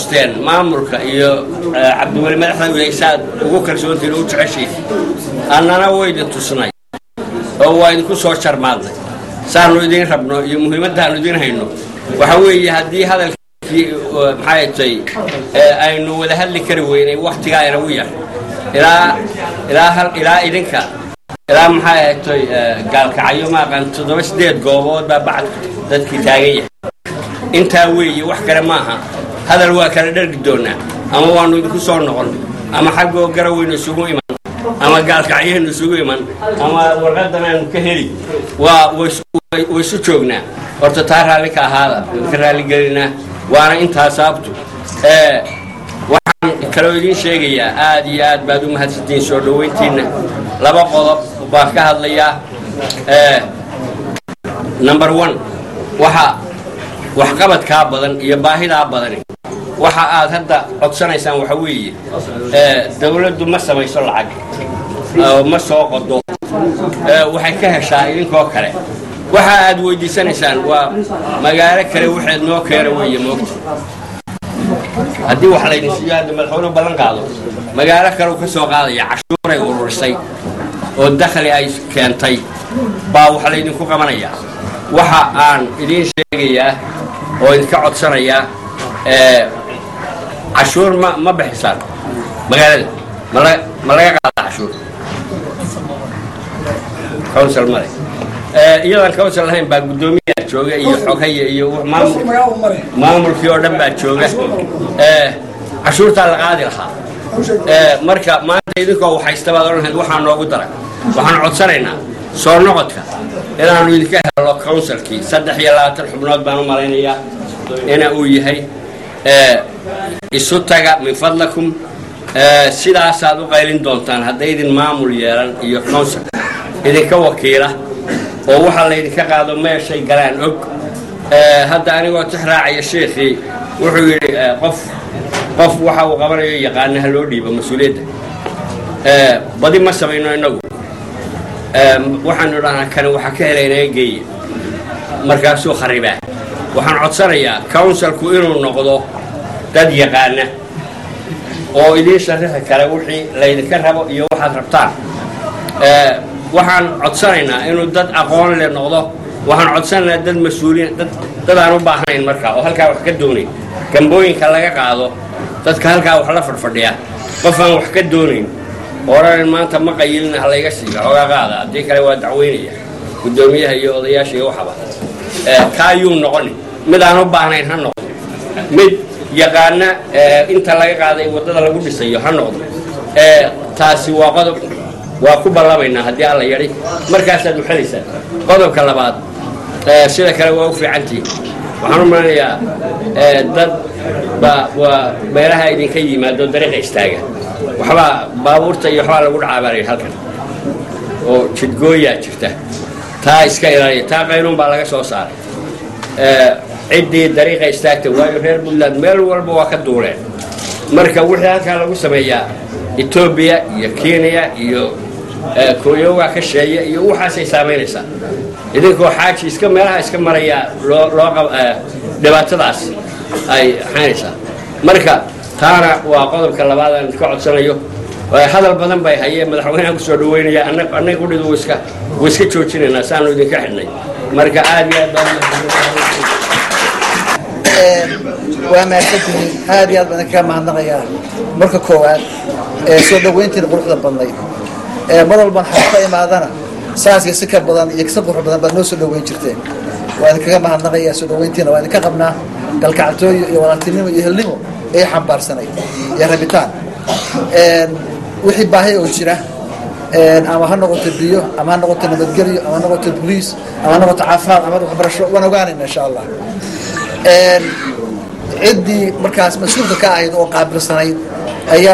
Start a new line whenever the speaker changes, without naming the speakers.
tusteen maamulka iyo cabdiweli madaxda wiilay saad ugu kalsoontiin u jeceshiin annana waydi tusnay oo waa idinku soo jarmaadnay saanu idiin rabno iyo muhiimaddaanu idiin hayno waxa weeye haddii hadalkii maxay tay aynu wada hadli kari weynay waktigaa inagu yar ilaa ilaa hal ilaa idinka ilaa maxay ahatay gaalkacyo maaqan toddoba sideed goobood baa bacad dadkii taagan yahay intaa weeye wax kale maaha hadal waa kala dhargi doonaa ama waanu idinku soo noqon ama xaggoo garaweynu isugu iman ama gaalkacyahaynu isugu iman ama warqadan aanu ka heli waa waysu joognaa horta taa raalli ka ahaada ka raaligelinaa waana intaa sababtu waxaan kaloo idiin sheegayaa aad iyo aad baad u mahadsantihiin soo dhoweyntiinna laba qodob baan ka hadlayaa number one waxa waxqabadkaa badan iyo baahidaa badani waxa aad hadda codsanaysaan waxa weeye dawladdu ma samayso lacag ma soo qodo waxay ka heshaa idinkoo kale waxa aad weydiisanaysaan waa magaalo kale waxaad noo keena weeye moogta haddii wax laydin siiyo hadda madaxweynuhu ballan qaado magaalo kale uu ka soo qaadaya cashuuray ururisay oo dakhli ay keentay baa wax laydinku qabanayaa waxa aan idiin sheegayaa oo idinka codsanayaa cashuur ma ma bixisaan magaalada mala ma laga qaada cashuur council male iyadan council lahayn baa guddoomiyaa jooga iyo xoghaya iyo maamulkii oo dhan baa jooga cashuurtaa la qaadi lahaa marka maanta idinkoo waxaysta baad odhan lahayd waxaa noogu daran waxaan codsanaynaa soo noqodka inaanu idinka helo councilkii saddex iyo labaatan xubnood baan u malaynayaa ina uu yahay isu taga min fadlakum sidaasaad u qaylin doontaan haddaydin maamul yeelan iyo council idinka wakiila oo waxaa laydinka qaado meeshay galaan og hadda anigoo tix raacaya sheekhii wuxuu yidhi qof qof waxa uu qabanayo yaqaanaha loo dhiibo mas-uuliyadda badi ma samayno innagu waxaanu dhahnaa kani waxaa ka helay inaga geeye markaasuu kharibaa waxaan codsanayaa counsilku inuu noqdo dad yaqaana oo idiin sharaxi kara wixii laydinka rabo iyo waxaad rabtaan waxaan codsanaynaa inuu dad aqoon le noqdo waxaan codsanaynaa dad mas-uuliin dad aan u baahnayn markaa oo halkaa wax ka doonayn gambooyinka laga qaado dadka halkaa wax la fadhfadhiya qof aan wax ka doonayn odhanan maanta ma qayilina halayga siiga xoogaa qaada haddii kale waa dacweynaya guddoomiyaha iyo odayaasha iyo waxaba kaayuu noqoni mid aan u baahnayn ha noqdo mid yaqaana inta laga qaaday waddada lagu dhisayo ha noqdo taasi waa qodob waa ku ballamaynaa haddii alla yadhi markaasaad uxelaysaan qodobka labaad sida kale waa u fiicantihin waxaan u malanayaa dad baa waa meelaha idinka yimaado dariiqa istaaga waxbaa baabuurta iyo waxbaa lagu dhacaabaanay halkan oo jidgooyaa jirta taa iska ilaaliya taa qaynuun baa laga soo saaray ciddii dariiqa istaagta waayo reer puntland meel walba waa ka duuleen marka wixii halkaa lagu sameeyaa etoobiya iyo kenya iyo kooyowa ka sheeya iyo waxaasay saamaynaysaa idinkoo xaaji iska meelaha iska maraya loo loo dhibaatadaas ay xaynaysaa marka taana waa qodobka labaad aan iska codsanayo hadal badan bay hayeen madaxweyneha kusoo dhaweynaya annaga qudhidu wiska wiska joojinaynaa saanu idinka xidhnay marka aad iyo aad baan
waa mahadsantihiin aad iyo aad baan idinkaga mahadnaqayaa marka koowaad soo dhaweyntiina quruxda badnayd mar walban xaq ka imaadana saaska si ka badan iyo si qurux badan baad noo soo dhaweyn jirteen waa idinkaga mahadnaqayaa soo dhaweyntiina waa idinka qabnaa galkactooyo iyo walaaltinimo iyo helnimo ay xambaarsanayd iyo rabitaan wixii baahi oo jira ama ha noqoto biyo ama ha noqoto nabadgelyo ama ha noqoto boliis ama ha noqoto caafimaad ama waxbarasho waan ogaanayna insha allah ciddii markaas mas-uulka ka ahayd oo qaabilsanayd ayaa